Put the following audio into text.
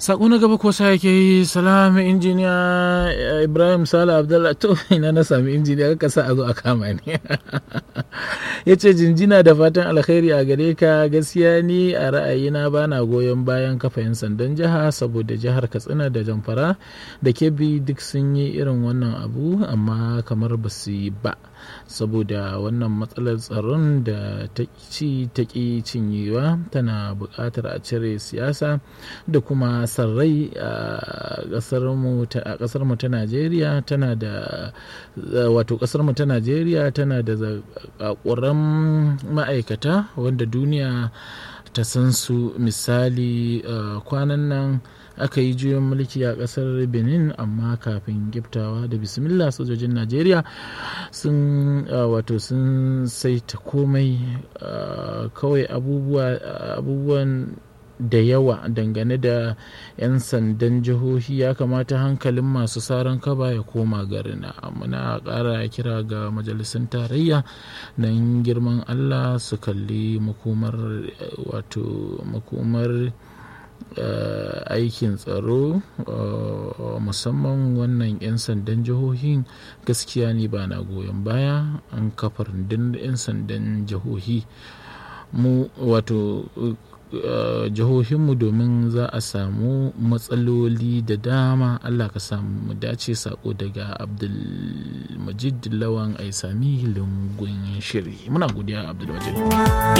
sako na gaba ko sa yake yi salamu injiniya ibrahim sala abdullah to ina na sami injiniya ka sa a zo a kama ni ya ce jinjina da fatan alkhairi a gare ka gaskiya ni a ra'ayina ba na goyon bayan kafa 'yan sandan jiha saboda jihar katsina da jamfara da kebbi duk sun yi irin wannan abu amma kamar ba su yi ba saboda wannan matsalar tsaron da ta ci ta ƙi cinyewa tana buƙatar a cire siyasa da kuma sarrai a ƙasar mu ta najeriya tana da wato ƙasar mu ta najeriya tana da zaƙaƙuran ma'aikata wanda duniya ta san su misali kwanan nan aka yi juyin mulki a kasar benin amma kafin giftawa da bismillah sojojin najeriya sun wato sun saita komai kawai abubuwan da yawa dangane da 'yan sandan jihohi ya kamata hankalin masu saran kaba ya koma garina muna ƙara kira ga majalisun tarayya don girman allah su kalli makomar wato makomar Uh, aikin tsaro uh, musamman wannan 'yan sandan jihohin gaskiya ne ba na goyon baya an kafa rundunar 'yan sandan jihohi mu wato uh, jihohinmu domin za a samu matsaloli da dama allah ka samu dace sako daga abdulmajid lawan aisami lungun shiri muna godiya abdulmajid